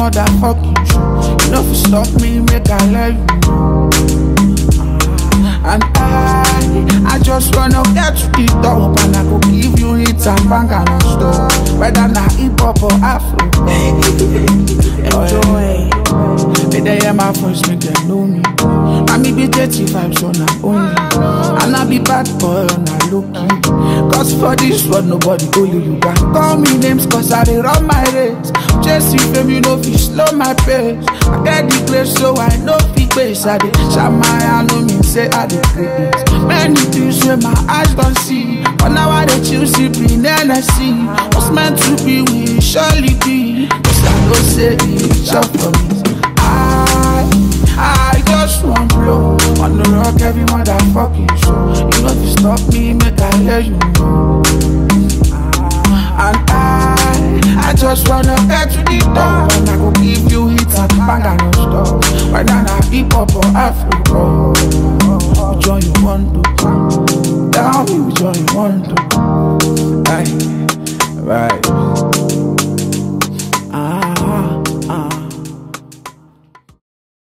motherfucking show. You know if you stop me, make I let you know. And I, I just wanna get to the top and I go give you hits and bang and stuff. Whether na hip hop or Afro. Enjoy. May they hear my voice, make them know me. Mommy be 35, so now only. And I be bad boy, and I look Cause for this world, nobody only you can call me names, cause I dey run my race. Chasing fame, you know, fi slow my pace. I get the place, so I know fi pace. I dey shine my eye, no mean say I dey create. Many things where my eyes don't see. But now I dey chill, sipping Hennessy. What's meant to be, will surely be. Cause I know say it's up for me. I, I just want blow on the rock every motherfucking show. You know if you stop me, make I let you know. And I, I just wanna get to the top and I go give you hits and bang and stuff. Whether na hip hop or Africa, which one you want to?